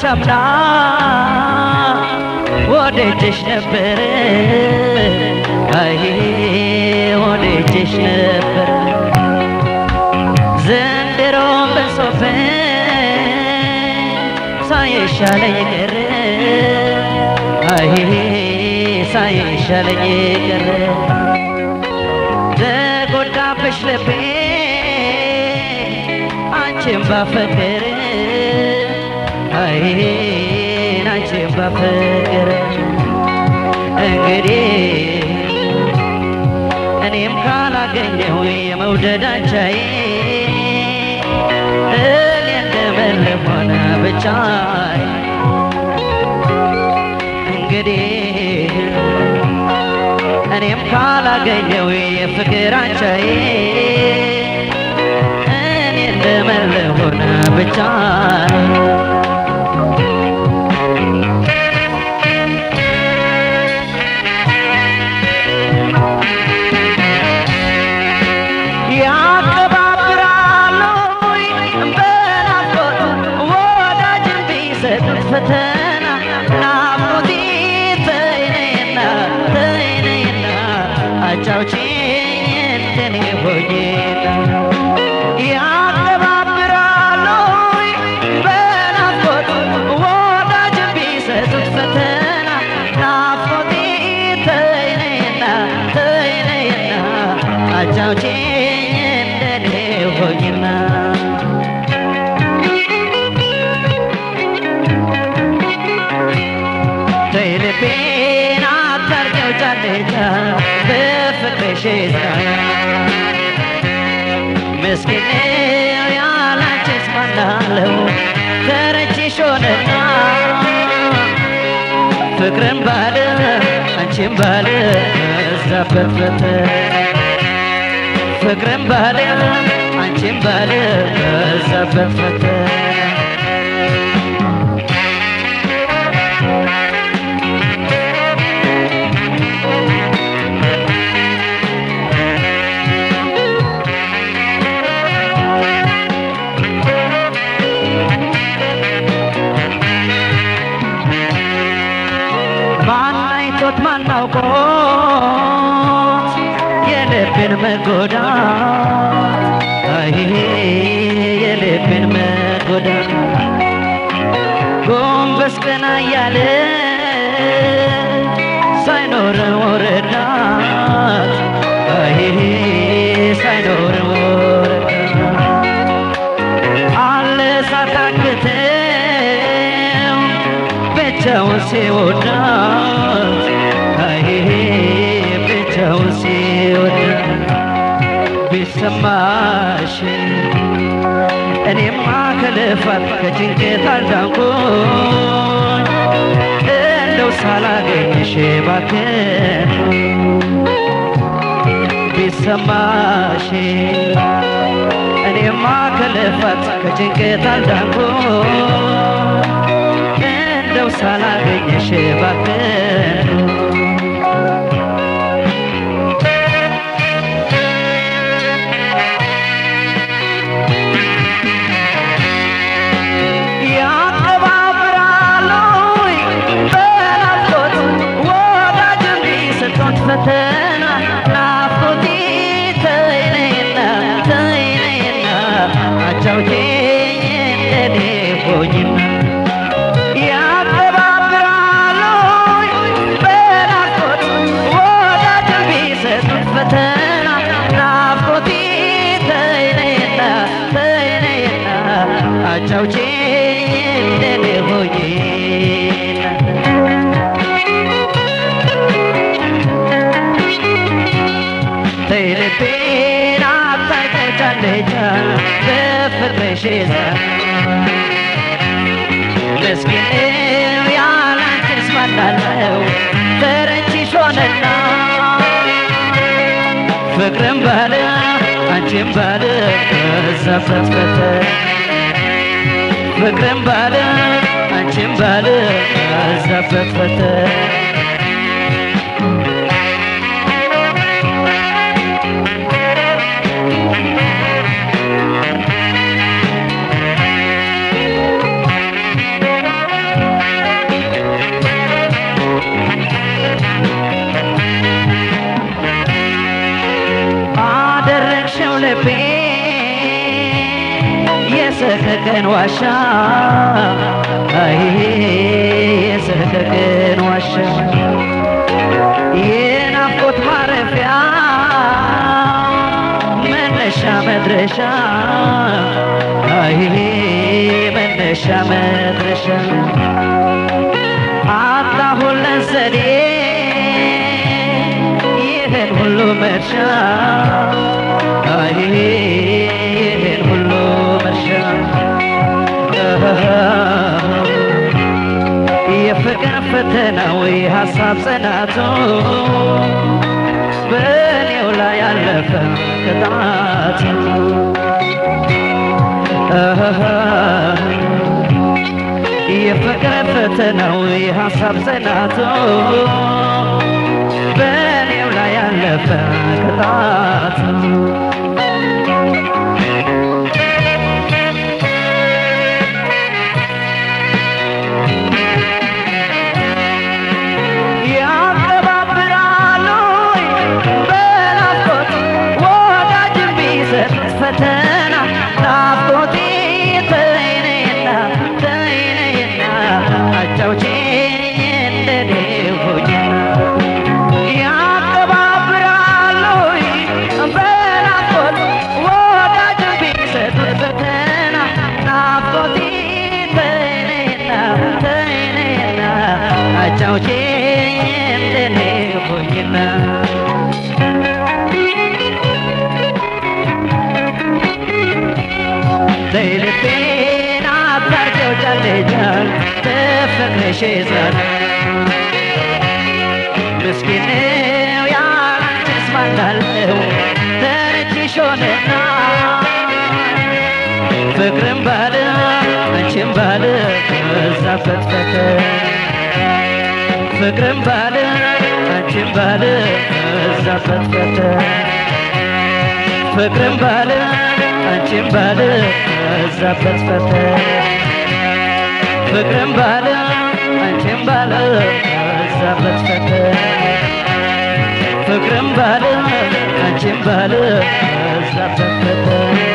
አምና ወደጀሽ ነበረ አይ ወደጀሽ ነበረ ዘንድሮም በሶፈን ሳይሻለኝ ቀረ አይ ሳይሻለኝ ቀረ ተጎዳብሽ ልቤ አንቺን ባፈቀረ አይ አንቺን ባፈቀረ እንግዲህ እኔም ካላገኘው የመውደድ አንቻዬ እኔ እንደመለስ ሆነ ብቻዬ እንግዲህ እኔም ካላገኘው የፍቅር አንቻዬ እኔ እንደመለስ ሆነ ብቻዬ ያቀባብራሉ በናፍቆት ወዳጅን ቢሰጡት ፈተና ናፍቆቴ ተይነይና ተይነይና አጫውቼኝ እንደኔ ሆኜና ያቀባብራሉ በናፍቆት ወዳጅን ቢሰጡት ፈተና ናፍቆቴ ተይነይና ተይነይና አጫውቼኝ እንደኔ ሆኝና ተይ ልቤን አታርጊው ጫለቻ በፍቅርሽ ዛ ምስኪን ነው ያላንቺስ ማናለው ተረችሽ ሆነና ፍቅርን ባለ አንቺን ባለ በዛበት ፈተና ፍቅርን ባለ አንቺን ባለ በዛበት ፈተና ማን አይቶት ማን አውቆት የልብን መጎዳት አይ የልብን መጎዳት ጎንበስ ቀና እያለ ሳይኖረው ረዳት አይ ሳይኖረው ረዳት አለ ሳታክተው ብቻውን ሲወዳት አይ ብቻውን ሲወዳት ቢሰማሽ እኔማ ከልፋት ከጭንቀት አልዳንኩኝ እንደው ሳላገኝሽ ባክን ቢሰማሽ እኔማ ከልፋት ከጭንቀት አልዳንኩኝ እንደው ሳላገኝሽ ባክን ያቀባብራሉ በናፍቆት ወዳጅን ቢሰጡት ፈተና ናፍቆቴ ተይነይና ተይነይና አጫውቼኝ እንደኔ ሆኝና ያቀባብራሉ በናፍቆት ወዳጅን ቢሰጡት ፈተና ናፍቆቴ ተይነይና ተይነይና አጫውቼኝ እንደኔ ሆኜና ተይ ልቤን አታውቀውታለች በፍቅርሽ ይዛ ምስኪን ነው ያላንቺስ ማናለው ተረችሽ ሆነና ፍቅርን ባለ አንቺን ባለ በዛበት ፈተና ፍቅርን ባለ አንቺን ባለ በዛበት ፈተና የሰከቀን ዋሻ አይ የሰከቀን ዋሻ የናፍቆት ማረፊያ መነሻ መድረሻ አይ መነሻ መድረሻ አጣሁለን ዘዴ ይህን ሁሉ መርሻ አይ ይህን ሁሉ መርሻ የፍቅር ፈተናው የሀሳብ ጽናቱ በእኔው ላይ ያለፈ ቅጣቱ የፍቅር ፈተናው የሀሳብ ጽናቱ በእኔው ላይ ያለፈ ቅጣቱ ያቀባብራሉ በናፍቆት ወዳጅ ቢሰጥ ፈተና ናፍቆቴ ተይነይና ተይነይና አጫውቼኝ እንደኔ ሆኝና ያቀባብራሉ በናፍቆት ወዳጅ ቢሰጥ ፈተና ናፍቆቴ ተይነይና ተይነይና አጫውቼኝ እንደኔ ሆኝና ልቤን አታርገው ጫለጃል ተፈቅረሽ ዛል ምስኪን ነው ያላንቺስ ማናለው ተረችሽ ሆነና ፍቅርም ባለ አንቺም ባለ እዛ ፈትፈተ ፍቅርም ባለ አንቺም ባለ እዛ ፈትፈተ ፍቅርም ባለ አንቺም ባለ እዛ ፈትፈተ ፍቅርም ባለ አንቺም ባለ እዛ ፈትፈተ ፍቅርም ባለ አንቺም ባለ እዛ ፈትፈተ